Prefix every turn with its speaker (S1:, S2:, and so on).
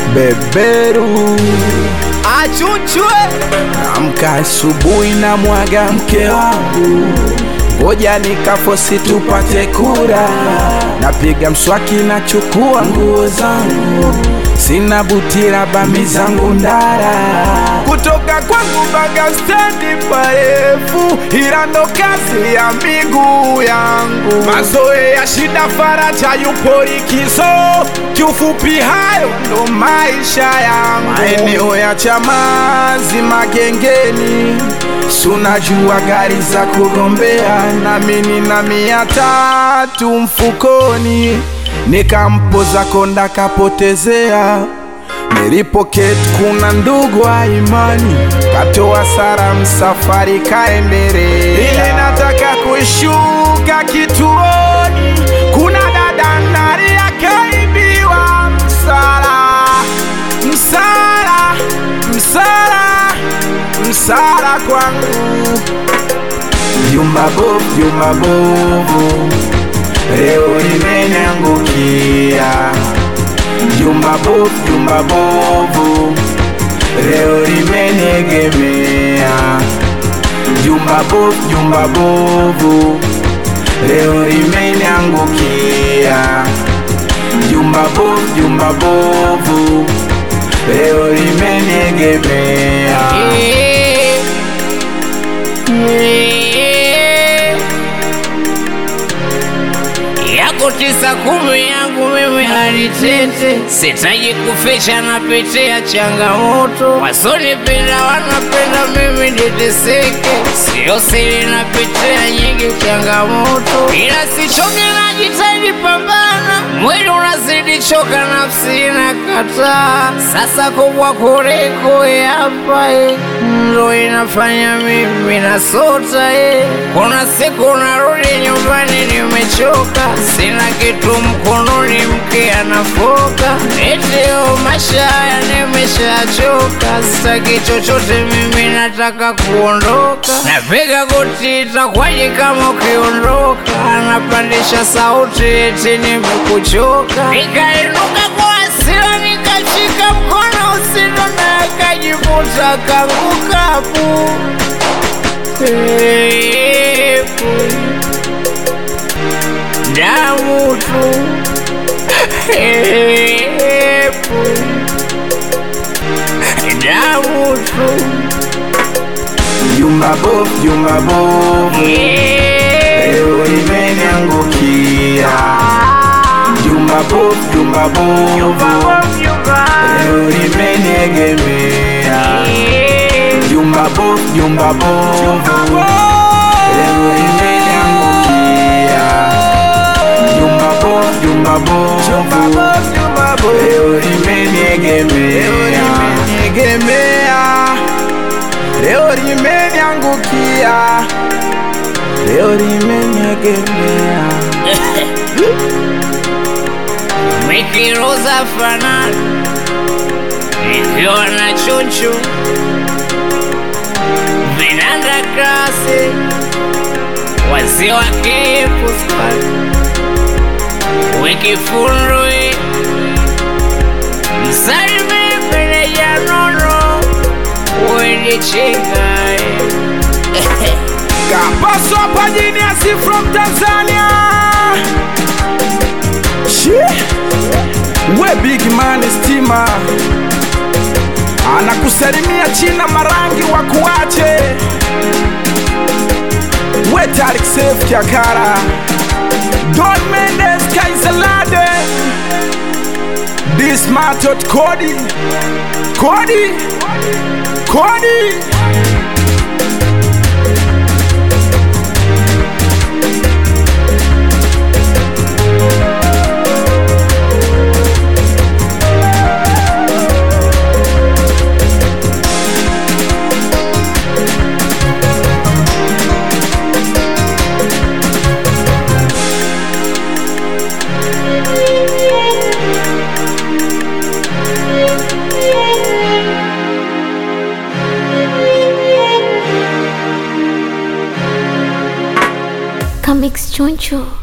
S1: beberu
S2: achuchwe
S1: amka asubuhi na mwaga mke wangu ngoja nikafosi tupate kura napiga mswaki na chukua nguo zangu sina butira bami zangu ndara kutoka kwangu baga stendi parefu ila ndo kazi ya miguu yangu mazoe ya shida faraja yupo likizo kiufupi hayo ndo maisha yangu maeneo ya chamazi magengeni sunajua gari za kugombea nami nina mia tatu mfukoni nikampoza konda kapotezea nilipoketi kuna ndugu wa imani katoa sara msafari kaendelea ile nataka kushuka kituoni kuna dada ndani akaibiwa msala msala msala msala kwangu jumba bovu jumba bovu leo limeniangukia jumba bovu jumba bovu leo limeniegemea jumba bovu jumba bovu leo limeniangukia jumba bovu jumba bovu leo limeniegemea
S3: yako tisa kumi yangu mimi alitete, sitaji kuficha, napitia changamoto. Wasonipenda wanapenda mimi niteseke, sio siri, napitia nyingi changamoto, ila sichoke, najitahidi pambana, mwili unazidi choka, nafsi inakataa. Sasa kubwa kuliko hapa eh, ndo inafanya mimi nasota eh. Kuna siku narudi nyumbani nimechoka, sina kitu mkononi, mke anafoka, eteo maisha haya nimeshachoka, sitaki chochote mimi, nataka kuondoka. Napiga goti, itakwaje kama ukiondoka? Anapandisha sauti, eti nimekuchoka, nikainuka kwa hasira, nikashika mkono usino na akajivuta kangukapu Epu damu tu Epu damu tu
S1: jumba bovu jumba bovu leo limeniangukia jumba bovu jumba bovu leo limeniegemea jumba bovu jumba bovu leo limeniangukia jumba bovu jumba bovu leo limeniegemea leo limeniangukia leo limeniegemea
S3: Mikiroza fanani ikiwa na chuchu vinanda kasi wazee wa kipuswa wikifundwi msalimi meneja nono wendichikai
S1: Kapaso hapa Genius from Tanzania. Shi. We big man stima anakusalimia China marangi wa kuache we Tarik Seif Kiakara Don Mendes Kaisalade This Matot Cody Cody Cody
S4: Comics Choncho.